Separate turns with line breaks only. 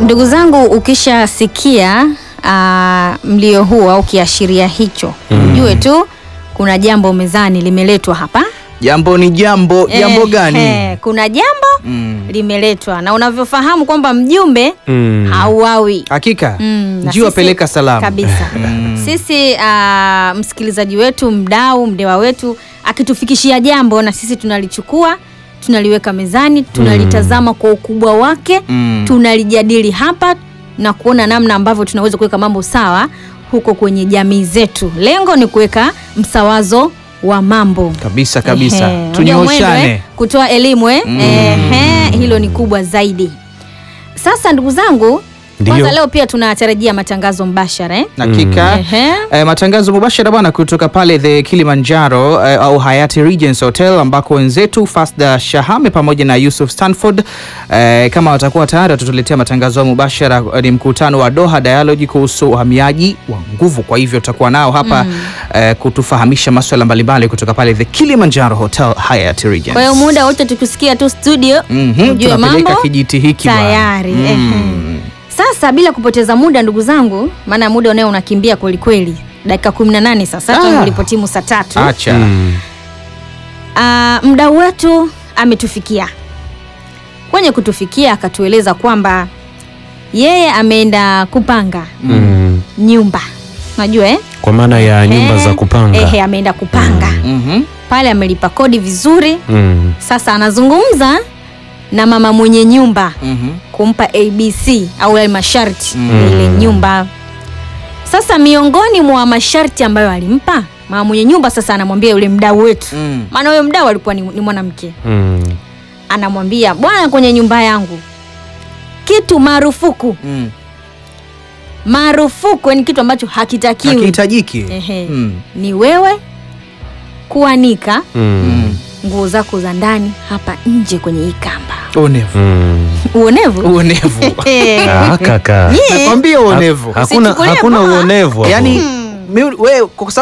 Ndugu zangu, ukishasikia uh, mlio huu au kiashiria hicho ujue tu kuna jambo mezani limeletwa hapa.
Jambo ni jambo. Jambo
Eh,
gani?
eh, kuna jambo
Mm.
limeletwa na unavyofahamu kwamba mjumbe
Mm.
hauawi
Hakika
Mm, na
njiwa
sisi-
peleka salamu
kabisa. Sisi uh, msikilizaji wetu, mdau, mdewa wetu akitufikishia jambo na sisi tunalichukua tunaliweka mezani, tunalitazama kwa ukubwa wake
Mm.
tunalijadili hapa na kuona namna ambavyo tunaweza kuweka mambo sawa huko kwenye jamii zetu. Lengo ni kuweka msawazo wa mambo
kabisa kabisa,
Ehe, unajua
tunyooshane.
mwendo, eh, kutoa elimu eh? Ehe, hilo ni kubwa zaidi. Sasa ndugu zangu,
Ndiyo.
kwanza leo pia tunatarajia matangazo mbashara eh?
Hakika
Ehe.
eh, matangazo mubashara bwana kutoka pale the Kilimanjaro eh, au Hayati Regency Hotel ambako wenzetu Fasda Shahame pamoja na Yusuf Stanford eh, kama watakuwa tayari watatuletea matangazo ya mubashara. eh, Ni mkutano wa Doha Dialogue kuhusu uhamiaji wa nguvu. Kwa hivyo tutakuwa nao hapa eh, kutufahamisha masuala mbalimbali kutoka pale the Kilimanjaro Hotel Hayati Regency.
Kwa hiyo muda wote tukisikia tu studio
Mhm,
ujue
tunapeleka
mambo
kijiti hiki bwana.
tayari.
Mm.
Ehe. Sasa bila kupoteza muda ndugu zangu, maana muda unao unakimbia kweli kweli, dakika 18 sasa
Ah.
tangu ilipotimu saa tatu.
Acha.
Mm.
Ah, mdau wetu ametufikia kwenye kutufikia, akatueleza kwamba yeye ameenda kupanga
Mm.
nyumba, najua eh?
Kwa maana ya nyumba
Ehe,
za kupanga.
Ehe, ameenda kupanga
Mhm.
pale, amelipa kodi vizuri.
Mm.
Sasa anazungumza na mama mwenye nyumba
Mhm.
kumpa ABC au yale masharti ya ile nyumba. Sasa miongoni mwa masharti ambayo alimpa mama mwenye nyumba, sasa anamwambia yule mdau wetu,
Mm.
maana huyo mdau alikuwa ni, ni mwanamke,
Mm.
anamwambia bwana, kwenye nyumba yangu kitu marufuku,
Mm.
marufuku ni kitu ambacho hakitakiwi
Hakihitajiki.
Ehe.
Mm.
ni wewe kuanika
Mm.
nguo zako za ndani hapa nje kwenye hii kamba.
Uonevu.
Mm.
Uonevu
Uonevu.
Eh,
Ah, kaka.
nyie,
Nakwambia uonevu.
Hakuna
Usichukulie
hakuna
poa.
uonevu hapo.
Yaani mi- wewe kwa